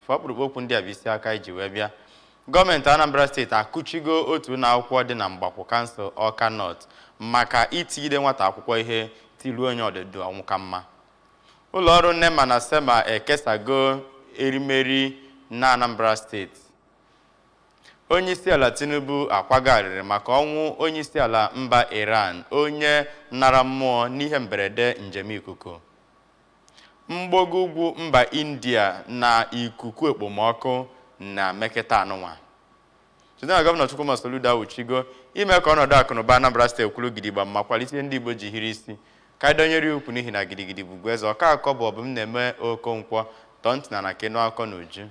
ọkpụrụkpụ okwu ndị a bụ isi aka iji wee bịa gọọmenti anambra steeti akụchigo otu ụlọ akwụkwọ dị na mgbakwụ kansụl ọka nọt maka itigide nwata akwụkwọ ihe tiruo onye ọdịdị ọnwụ ka mma ụlọọrụ nema na sema ekesago erimeri na anambra steeti onyeisiala tinubu akwagharịrị maka ọnwụ onyeisiala mba iran onye nara mmụọ n'ihe mberede njem ikuku mgbago ugwu mba india na ikuku ekpomọkụ na mekịta anụnwa site na gọvanọ chukwuma soludo awuchigo ime ka ọnọdụ akụnụba anambra steeti kwuru gidigba ma kwalite ndị igbo ji hiri isi ka dọnyere ukwu n'ihi na gidigidi bụbu eze ọka akọ bụ ọbụm na-eme okonkwo tọọ ntị na na kenu akọ na uju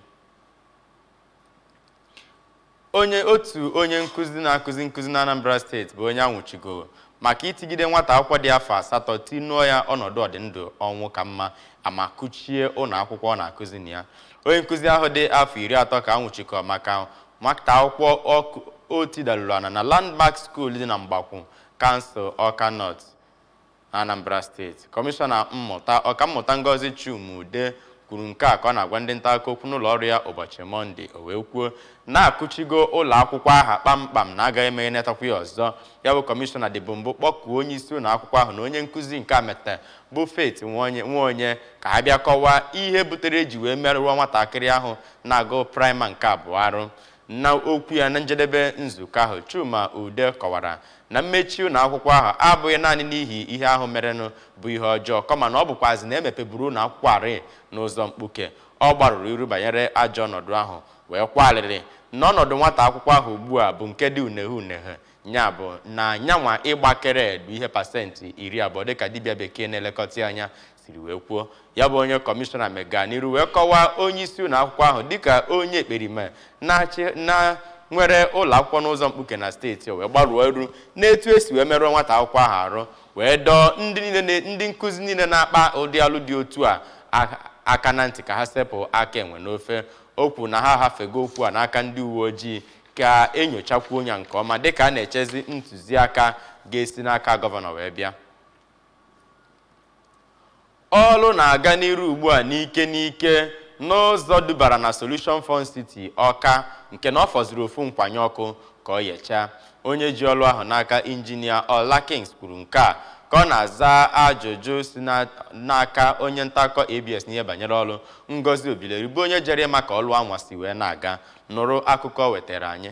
onye otu onye nkụzi na-akụzi nkụzi na anambra steeti bụ onye anwụchigo maka itigide nwata akwụkwọ dị afọ asatọ tinuo ya ọnọdụ ọdịndụ ọnwụ ka mma ama kuchie ụlọ akwụkwọ ọ na-akụzi na ya onye nkụzi ahụ dị afọ iri atọ ka anwụchikọ maka nwata akwụkwọ o tidalụrụ ana na landmark school dị na mgbakwụ kansụl ọka nọt na anambra steeti kọmishọna mmụta ọkammụta ngozi chumude kwuru nke a ka ọ na-agwa ndị nta akụkọ okwu n'ụlọ ọrụ ya ụbọchị mọnde o wee kwuo na-akụchigo ụlọ akwụkwọ aha kpamkpam na agaghị emeghe netakwa ya ọzọ ya bụ kọmishọna dịbụ mbụ kpọkuo onye isi ụlọ akwụkwọ ahụ na onye nkụzi nke amete bụ Faith nwaonye ka ha bịa kọwaa ihe butere eji wee merụọ nwatakịrị ahụ na-agụ praịma nke abụọ arụ na okwu ya na njedebe nzukọ ahụ Chuma Ude kọwara na mmechi ụlọ akwụkwọ ahụ abụghị naanị n'ihi ihe ahụ merenụ bụ ihe ọjọọ kama na ọ bụkwazi na emepeburu ụlọ akwụkwọ arị n'ụzọ mkpuke ọ gbarụrụ iru banyere ajọ ọnọdụ ahụ wee kwalịrị na ọnọdụ nwata akwụkwọ ahụ ugbu a bụ nke dị uneghe uneghe nya bụ na nyanwa ịgbakere bụ ihe pasentị iri abụọ dịka dibịa bekee na-elekọta anya siri wee kwuo ya bụ onye kọmishọna mega n'iru wee kọwaa onye isi ụlọ akwụkwọ ahụ dịka onye ekperime na nwere ụlọ akwụkwọ n'ụzọ mkpuke na steeti wee gbaruo eru n'etu esi wee merụọ nwata akwụkwọ ahụ arụ wee dọọ ndị niile ndị nkụzi niile na-akpa ụdị alụ dị otu a aka na ntị ka ha sepụ aka enwe n'ofe o kwuru na ha ahafego okwu a n'aka ndị uwe ojii ka enyochakwuo ya nke ọma dịka a na-echezi ntụziaka ga-esi n'aka gọvanọ wee bịa ọrụ na-aga n'iru ugbu a n'ike n'ike n'ụzọ dubara na Solution Fund City Ọka nke na ọ fọziri ofu nkwanye ọkụ ka ọ yechaa onye ji ọrụ ahụ n'aka injinia Ọla Kings kwuru nke a ka ọ na-aza ajụjụ si n'aka onye ntaakọ ABS n'ihe banyere ọrụ Ngozi Obileri bụ onye jere ịma ka ọrụ anwa si wee na-aga nụrụ akụkọ wetara anyị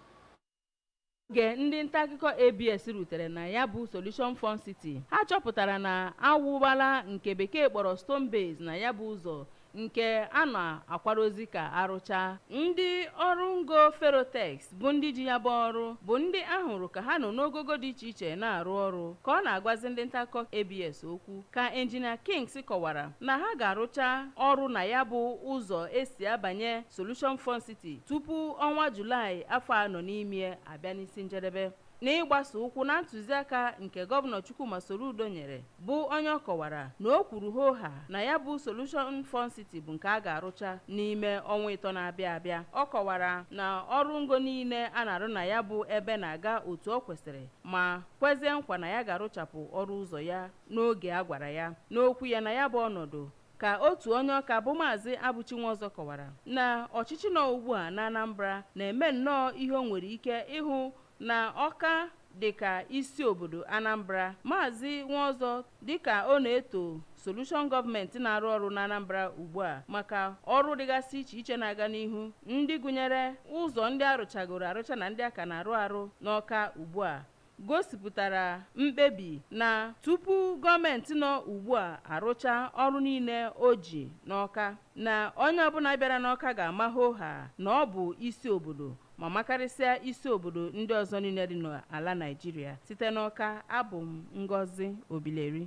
oge ndị nta akụkọ abs rutere na ya bụ solution fund city ha chọpụtara na awụbala nke bekee kpọrọ stone base na ya bụ ụzọ nke a na-akwarozi ka arụcha ndị ọrụ ngo ferotex bụ ndị ji ya bụ ọrụ bụ ndị ahụrụ ka ha nọ n'ogogo dị iche iche na-arụ ọrụ ka ọ na-agwazi ndị nta akụkọ abs okwu ka injinia kings kọwara na ha ga-arụcha ọrụ na ya bụ ụzọ esi abanye solution fund city tupu ọnwa julaị afọ a nọ n'ime abịa n'isi njedebe n'ịgbasa ụkwụ na ntụziaka nke gọvanọ chukwuma soludo nyere bụ onye ọ kọwara na o kwuru hoha na ya bụ solution fund city bụ nke a ga-arụcha n'ime ọnwa ịtọ na-abịa abịa ọ kọwara na ọrụ ngo niile a na-arụ na ya bụ ebe na-aga otu ọ kwesịrị ma kwezie nkwa na ya ga-arụchapụ ọrụ ụzọ ya n'oge a gwara ya n'okwu ya na ya bụ ọnọdụ ka otu onye ọka bụ maazị abụchi nwaọzọ kọwara na ọchịchị nọ ugbu a na anambra na-eme nnọọ ihe o nwere ike ịhụ na ọka dịka isi obodo anambra maazị nwaọzọ dịka ọ na-eto solution gọọmenti na-arụ ọrụ na anambra ugbu a maka ọrụ dịgasị iche iche na-aga n'ihu ndị gụnyere ụzọ ndị arụchagoro arụcha na ndị aka na-arụ arụ n'ọka ugbu a gosipụtara mkpebi na tupu gọọmenti nọ ugbu a arụcha ọrụ niile o ji n'ọka na onye ọbụla bịara n'ọka ga-ama hoha na ọ bụ isi obodo ma makarịsịa isi obodo ndị ọzọ niile dị n'ala naijiria site n'ọka abụ m ngozi obileri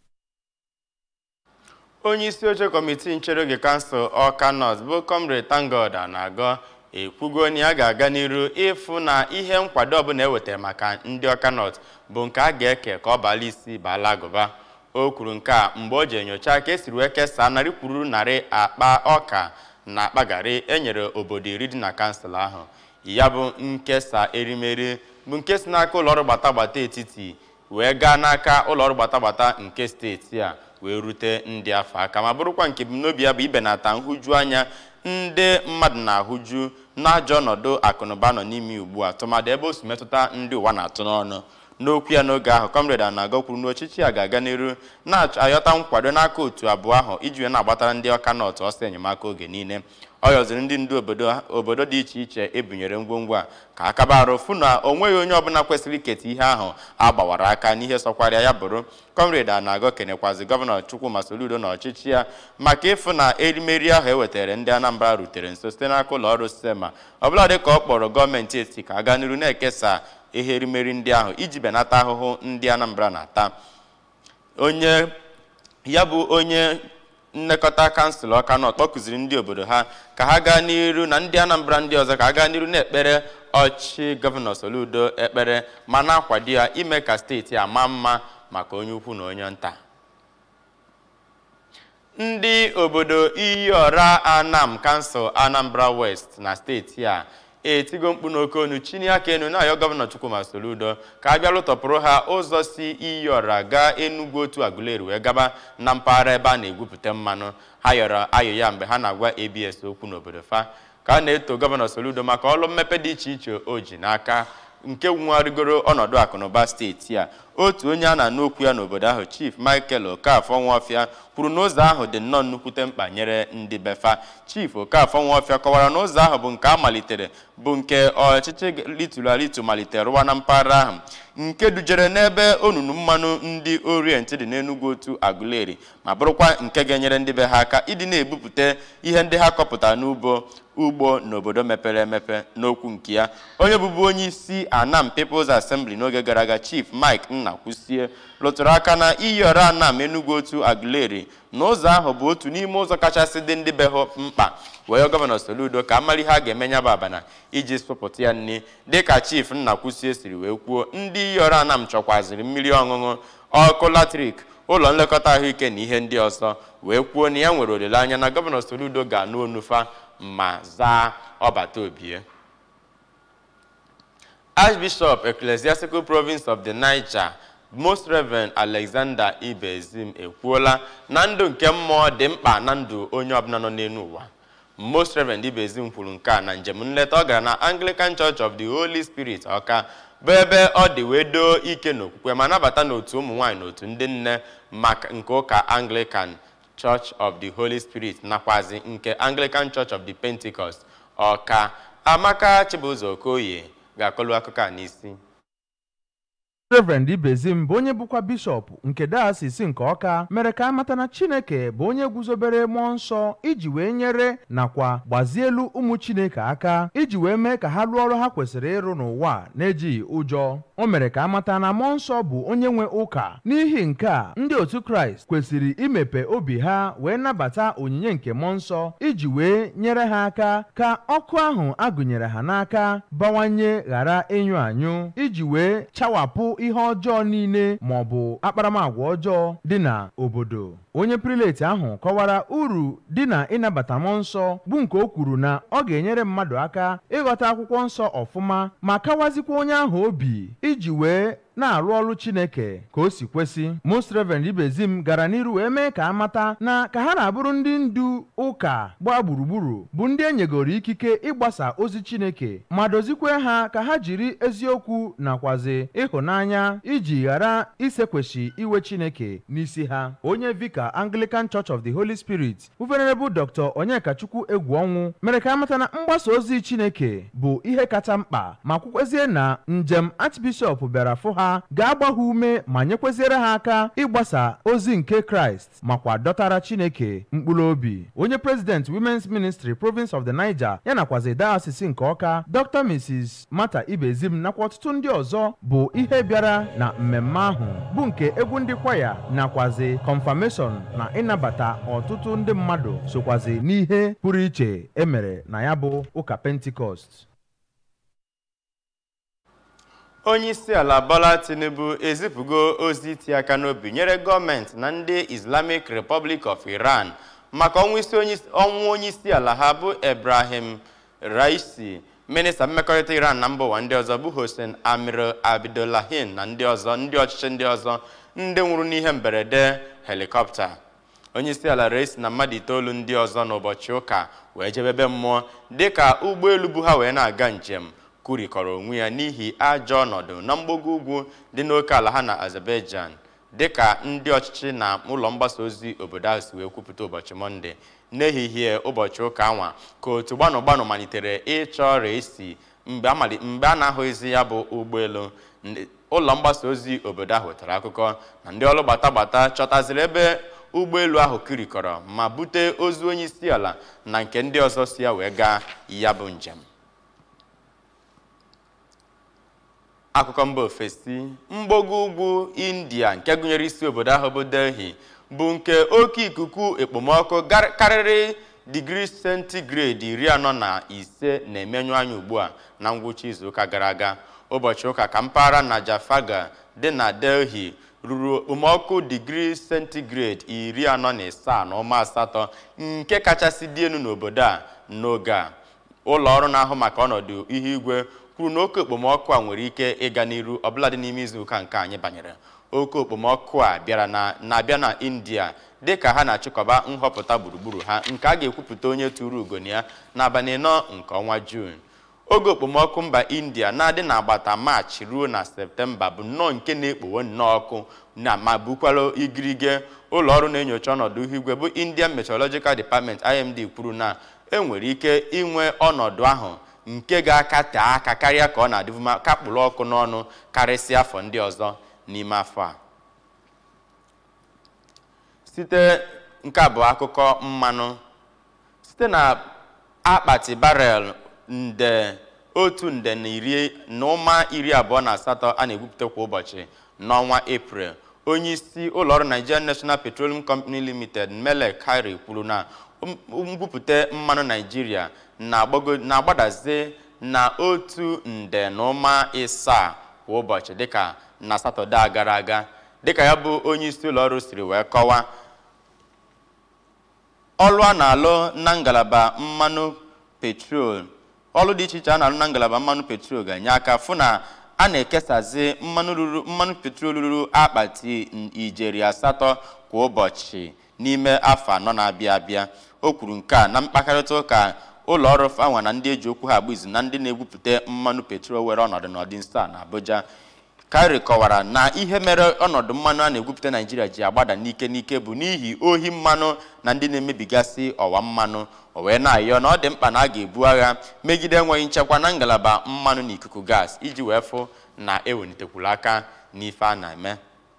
onye isi oche kọmitii nchere oge kansụl ọka nọt bụ comrade tangod na-agọ ekwugo na ya ga-aga n'iru ịfụ na ihe nkwado ọbụla ewetara maka ndị ọka nọt bụ nke a ga-eke ka ọ baala isi baala agụba o kwuru nke a mgbe o ji enyocha ka esiri wee kesaa narị kwuru narị akpa ọka na akpa garị enyere obodo iri dị na kansụl ahụ ya bụ nkesa erimeri bụ nke si n'aka ụlọọrụ gbatagbata etiti wee gaa n'aka ụlọọrụ gbatagbata nke steeti a wee rute ndị afọ aka ma bụrụkwa nke ebumnobi ya bụ ibenata nhụju anya ndị mmadụ na-ahụju n'ajọ ọnọdụ akụnụba nọ n'ime ugbu a tụmadị ebe o si metụta ndị ụwa na-atụ n'ọnụ n'okwu ya n'oge ahụ kọmrade Anago kwuru na ọchịchị ya ga-aga n'iru na-ayọta nkwado n'aka otu abụọ ahụ iji wee na-agbatara ndị ọka nọtụ ọsọ enyemaka oge niile ọ yọziri ndị ndu obodo dị iche iche ebunyere ngwongwo a ka akaba arụ fụ na o nweghị onye ọbụla kwesịrị iketa ihe ahụ a gbawara aka n'ihe sọkwarịa ya bụrụ kọmrade Anago kenekwazi gọvanọ Chukwuma Soludo na ọchịchị ya maka ịfụ na erimeri ahụ ewetara ndị Anambra rutere nso site n'aka ụlọ ọrụ sema ọbụladị ka ọ kpọrọ gọọmenti etiti ka a gaa n'iru na-ekesa ihe erimeri ndị ahụ iji benata ahụhụ ndị Anambra na-ata onye ya bụ onye nlekọta kansụl Ọkanọt kpọkụziri ndị obodo ha ka ha gaa n'iru na ndị Anambra ndị ọzọ ka ha gaa n'iru na-ekpere ọchị gọvanọ Soludo ekpere ma na-akwado ya ime ka steeti a maa mma maka onye ukwu na onye nta ndị obodo Iyiọra Anam kansụl Anambra West na steeti a etigo mkpu n'oke onu chini aka enu na-ayọ gọvanọ Chukwuma Soludo ka a bịa lụtọpụrụ ha ụzọ si Iyiọra gaa Enugu otu Aguleri wee gaba na mpaghara ebe a na-egwupụta mmanụ ha yọrọ ayọ ya mgbe ha na-agwa ABS okwu n'obodo fa ka a na-eto gọvanọ Soludo maka ọrụ mmepe dị iche iche o ji n'aka nke nwegharịgoro ọnọdụ akụnụba steeti a otu onye a na-anụ okwu ya n'obodo ahụ Chief Michael Okafọ Nwofia kwuru na ụzọ ahụ dị nnọọ nnukwute mkpa nyere ndị befa Chief Okafọ Nwofia kọwara na ụzọ ahụ bụ nke a malitere bụ nke ọchịchị lituru alitu malitere rụwa na mpaghara ahụ nke dujere n'ebe onunu mmanụ ndị orient dị n'Enugu otu Aguleri ma bụrụkwa nke ga-enyere ndị be ha aka ịdị na-ebupụta ihe ndị ha kọpụtara n'ugbo ugbo n'obodo mepere emepe n'okwu nke ya onye bụbu onye isi Anam People's Assembly n'oge gara aga Chief Mike Nnakwusie lụtụrụ aka na Iyiọra Anam Enugu otu Aguleri na ụzọ ahụ bụ otu n'ime ụzọ kachasị dị ndị be ha mkpa wee gọvanọ Soludo ka amara ihe a ga-eme ya bụ abana iji sụpụta ya nri dịka Chief Nnakwusie siri wee kwuo ndị Iyiọra Anam chọkwaziri mmiri ọṅụṅụ ọkụ latrik ụlọ nlekọta ahụike na ihe ndị ọzọ wee kwuo na ya nwere olileanya na gọvanọ Soludo ga-anụ onufa ma zaa ọbata obie Archbishop Ecclesiastical Province of the Niger Most Reverend Alexander Ibezim ekwuola na ndụ nke mmụọ dị mkpa na ndụ onye ọbụla nọ n'elu ụwa Most Reverend Ibezim kwuru nke a na njem nleta ọ gara na Anglican Church of the Holy Spirit Ọka bụ ebe ọ dị wee doo ike n'okwukwe ma nabata n'otu ụmụ nwaanyị na otu ndị nne maka nke ụka Anglican Church of the Holy Spirit nakwazi nke Anglican Church of the Pentecost Ọka Amaka Chibụzọ Okoye ga-akọlu akụkọ a n'isi Reverend Ibezim bụ onye bụkwa bishọp nke dayọsis nke Ọka mere ka amata na Chineke bụ onye guzobere mmụọ nsọ iji wee nyere nakwa gbazielu ụmụ Chineke aka iji wee mee ka ha rụọ ọrụ ha kwesịrị ịrụ n'ụwa na-ejighị ụjọ o mere ka amata na mmụọ nsọ bụ onye nwe ụka n'ihi nke a ndị otu Kraịst kwesịrị imepe obi ha wee nabata onyinye nke mmụọ nsọ iji wee nyere ha aka ka ọkụ ahụ agụnyere ha n'aka bawanye ghara ịnyụ anyụ iji wee chawapụ ihe ọjọọ niile ma ọ bụ akparamagwa ọjọọ dị na obodo onye preleti ahụ kọwara uru dị na ịnabata mmụọ nsọ bụ nke o kwuru na ọ ga-enyere mmadụ aka ịghọta akwụkwọ nsọ ọfụma ma kawazikwa onye ahụ obi iji wee na-arụ ọrụ Chineke ka o si kwesị Most Reverend Ibezim gara n'iru wee mee ka amata na ka ha na-abụrụ ndị ndu ụka gbaa gburugburu bụ ndị enyegoro ikike ịgbasa ozi Chineke ma dozikwe ha ka ha jiri eziokwu nakwazi ịhụnanya iji ghara isekweshi iwe Chineke n'isi ha onye vika Anglican Church of the Holy Spirit bụ Venerable Dr. Onyekachukwu egwu ọnwụ mere ka amata na mgbasa ozi Chineke bụ ihe kacha mkpa ma kwukwezie na njem Archbishop bịara fụ ha ga-agba ha ume ma nyekweziere ha aka ịgbasa ozi nke Kraịst makwa dọtara Chineke mkpụrụ obi onye President Women's Ministry Province of the Niger ya nakwazi Diocese nke Ọka Dr. Mrs. Martha Ibezim nakwa ọtụtụ ndị ọzọ bụ ihe bịara na mmemme ahụ bụ nke egwu ndị kwaya nakwazi confirmation na ịnabata ọtụtụ ndị mmadụ sokwazi n'ihe pụrụ iche emere na ya bụ ụka Pentecost onye isi ala Bola Tinubu ezipụgo ozi iti aka n'obi nyere gọọmenti na ndị Islamic Republic of Iran maka ọnwụ onye isi ala ha bụ Ebrahim Raisi minista mmekọrịta Iran na mba ụwa ndị ọzọ bụ Hossein Amir Abdullahian na ndị ọzọ ndị ọchịchị ndị ọzọ ndị nwụrụ n'ihe mberede helikọpta onye isi ala resi na mmadụ itoolu ndị ọzọ n'ụbọchị ụka wee jebebe mmụọ dịka ụgbọelu bu ha wee na-aga njem kurikọrọ onwe ya n'ihi ajọ ọnọdụ na mgbago ugwu dị n'oke ala ha na azerbaijan dịka ndị ọchịchị na ụlọ mgbasa ozi obodo ahụ si wee kwupụta ụbọchị mọnde n'ehihie ụbọchị ụka anwa ka otu gbanụ gbanụ malitere ịchọ resi mgbe a na-ahụghịzi ya bụ ụgbọelu ụlọ mgbasa ozi obodo ahụ wetara akụkọ na ndị ọrụ gbata gbata chọtaziri ebe ụgbọelu ahụ kirikọrọ ma bute ozu onye isi ala na nke ndị ọzọ si ya wee gaa ya bụ njem akụkọ mba ofesi mgbago ugwu india nke gụnyere isi obodo ahụ bụ delhi bụ nke oke ikuku ekpomọkụ karịrị digrii sentigredi iri anọ na ise na-emenyu anya ugbu a na ngwụcha izuụka gara aga ụbọchị ụka ka mpaghara najafaga dị na delhi ruru okpomọkụ digrii sentigredi iri anọ na asaa na ụma asatọ nke kachasị dị elu n'obodo a n'oge a ụlọ ọrụ na-ahụ maka ọnọdụ ihu igwe kwuru na oke okpomọkụ a nwere ike ịga n'iru ọbụladị n'ime izuụka nke anyị banyere oke okpomọkụ a bịara na-abịa na india dị ka ha na-achịkọba nhọpụta gburugburu ha nke a ga-ekwupụta onye tụrụ ugo na ya n'abalị nọ nke ọnwa juun oge okpomọkụ mba india na-adị n'agbata maachị ruo na septemba bụ nnọọ nke na-ekpowe nnọọ ọkụ na ma bukwara igirige ụlọ ọrụ na-enyocha ọnọdụ ihu igwe bụ indian meteorological department imd kwuru na enwere ike inwe ọnọdụ ahụ nke ga-akate aka karịa ka ọ na-adịbụ kakpụrụ ọkụ n'ọnụ karịsịa afọ ndị ọzọ n'ime afọ a site nke abụọ akụkọ mmanụ site na akpati barel nde otu nde na iri na ụma iri abụọ na asatọ a na-egwupụta kwa ụbọchị n'ọnwa eprel onye isi ụlọọrụ nigerian national petroleum company limited mele kari kwuru na ngwupụta mmanụ naijiria na-agbadazi na otu nde na ụma ịsaa kwa ụbọchị dịka na satọde a gara aga dịka ya bụ onye isi ụlọọrụ siri wee kọwaa ọrụ a na-alụ na ngalaba mmanụ petrol ọrụ dị iche iche a na-alụ na ngalaba mmanụ petrol ga-enye aka fụ na a na-ekesazi mmanụ ruru mmanụ petrol ruru akpati ijeri asatọ kwa ụbọchị n'ime afọ anọ na-abịa abịa o kwuru nke a na mkparịta ụka ụlọ ọrụ fanwa na ndị eji okwu ha agba izu na ndị na-egwupụta mmanụ petrol were ọnọdụ n'ọdị nso a na Abuja Kari kọwara na ihe mere ọnọdụ mmanụ a na-egwupụta Naijiria ji agbada n'ike n'ike bụ n'ihi ohi mmanụ na ndị na-emebigasị ọwa mmanụ o wee na-ayọ na ọ dị mkpa na a ga-ebu agha megide enweghị nchekwa na ngalaba mmanụ na ikuku gas iji wee fụ na ewelitekwuru aka n'ife a na-eme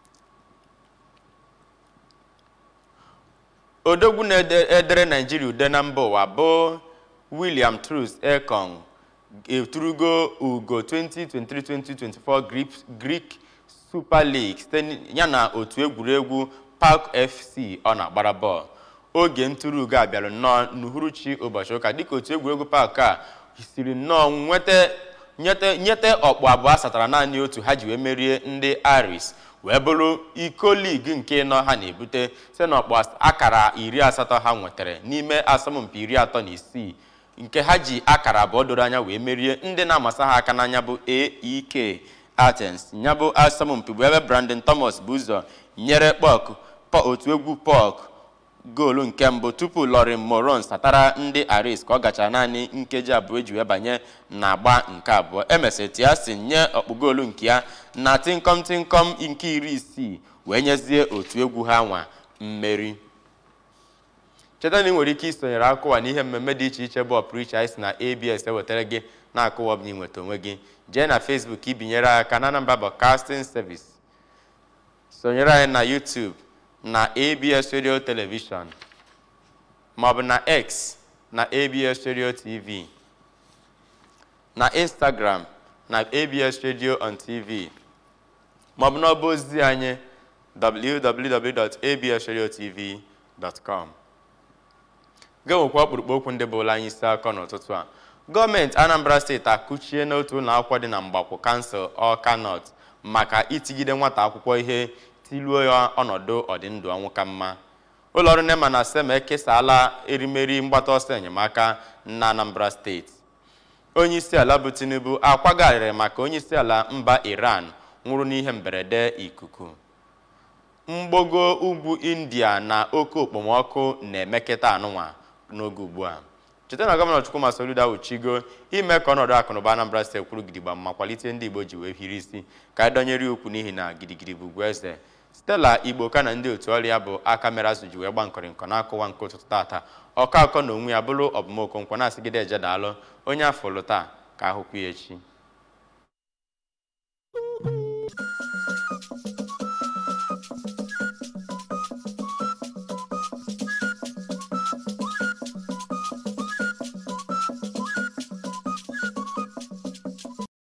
odogwu na-edere naijiria ude na mba ụwa bụ william truss ekong eturugo ugo 2023-2024 greek super league site yana otu egwuregwu park fc ọ na-agbara bọọlụ oge ntụrụ ugo a bịara nnọọ n'uhuruchi ụbọchị ụka dịka otu egwuregwu park a siri nnọọ nweta nyete ọkpụ abụọ asatara naanị otu ha ji wee merie ndị aris wee bụrụ iko ligi nke ịnọ ha na-ebute site na ọkpụ akara iri asatọ ha nwetara n'ime asọmpi iri atọ na isii nke ha ji akara abụọ doro anya wee merie ndị na-amasa ha aka n'anya bụ AEK Athens ya bụ asọmpi bụ ebe Brandon Thomas bụ ụzọ nyere pọk otu egwu pọk goolu nke mbụ tupu Lorin Moron satara ndị Aris ka ọ gachara naanị nkeji abụọ eji wee banye n'agba nke abụọ emesịrị Tiasin nye ọkpụ goolu nke ya na tinkom tinkom nke iri isii wee nyezie otu egwu ha nwa mmeri cheta na ị nwere ike isonyere akụwa n'ihe mmemme dị iche iche bụ ọpụrụiche anyị si na abs ewetara gị na-akụwa ọbụla inweta onwe gị jee na facebook ibinyere aka na Anambra Broadcasting Service sonyere anyị na youtube na abs radio television maọbụ na x na abs radio tv na instagram na abs radio on tv maọbụ n'ọba ozi anyị www.absradiotv.com ga-enwekwa ọkpụrụkpụ okwu ndị bụla anyị isi akọ n'ụtụtụ a gọọmenti anambra steeti akụchie n'otu ụlọ akwụkwọ dị na mgbakwụ kansụl ọka nọt maka itigide nwata akwụkwọ ihe tiluo ya ọnọdụ ọdịndụ ọnwụ ka mma ụlọọrụ nema na sema ekesala erimeri mgbata ọsọ enyemaka na anambra steeti onye isi ala bụ tinubu akwagharịrị maka onye isi ala mba iran nwụrụ n'ihe mberede ikuku mgbago ugwu india na oke okpomọkụ na-emekịta anụnwa n'oge ugbu a cheta na gọvanọ chukwuma soludo awuchigo ime ka ọnọdụ akụnụba anambra steeti kwuru gidigba ma kwalite ndị igbo ji wee hiri isi ka anyị dọnyere ya ukwu n'ihi na gidigidi bụ ugwu eze stella igbo ka na ndị otu ọrịa bụ aka mere azụ ji wee gba nkọrịnkọ n'akụwa nke ụtụtụ tata ọkọ akọ na onwe ya bụrụ ọbụmokonkwo na-asịgide eje daalụ onye afọ lụ taa ka ahụkwu ya echi